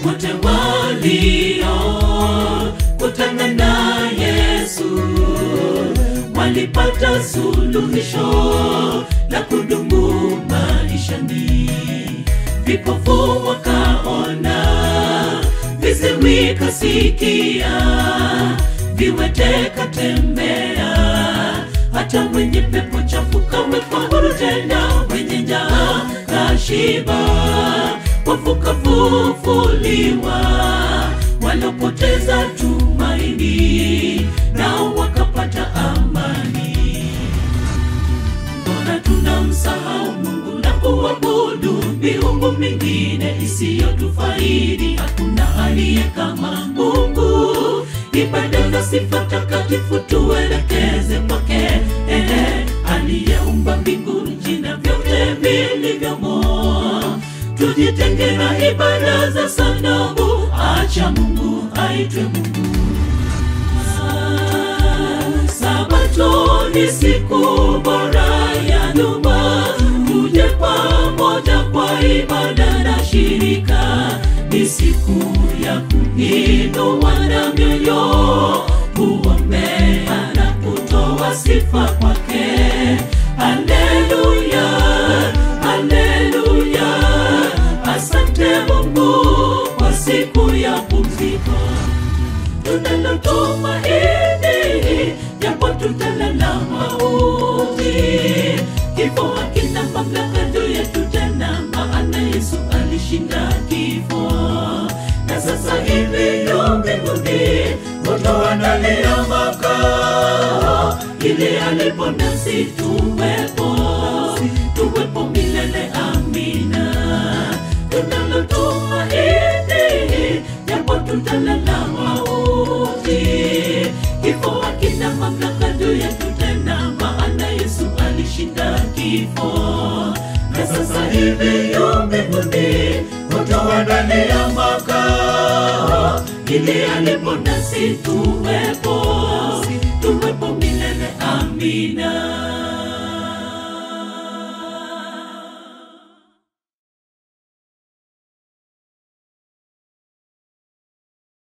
wote walio kutana na Yesu walipata suluhisho la kudumu maishani. Vipofu wakaona, viziwi kasikia, viwete katembea, hata mwenye pepo chafu kawekwa huru tena, mwenye njaa kashiba, wafu kafufuliwa, walopoteza tumaini nao wakapata amani. Mbona tunamsahau Mungu na kuabudu miungu mingine isiyotufaidi? Hakuna aliye kama Mungu. Ibada na sifa takatifu tuelekeze kwake, ehe, aliyeumba mbingu, nchi na vyote vilivyomo. Tujitenge na ibada za sanamu, acha Mungu aitwe Mungu. Sabato ni siku bora ya nyuma, tuje pamoja kwa ibada na shirika. Ni siku ya kuinua na mioyo, kuombea na kutoa sifa kwake. Haleluya, haleluya, asante Mungu kwa siku ya pumziko tunalotumaini japo tutalala mauti. Kifo hakina mamlaka juu yetu tena, maana Yesu alishinda kifo, na sasa hivi yu mbinguni, hutuandalia makao ili alipo nasi tuwepo, tuwepo milele. Amina. Tunalotumaini japo tutalala mauti, kifo hakina mamlaka juu yetu tena, maana Yesu alishinda kifo, na sasa hivi yu mbinguni, hutuandalia makao ili alipo nasi tuwepo, tuwepo milele. Amina.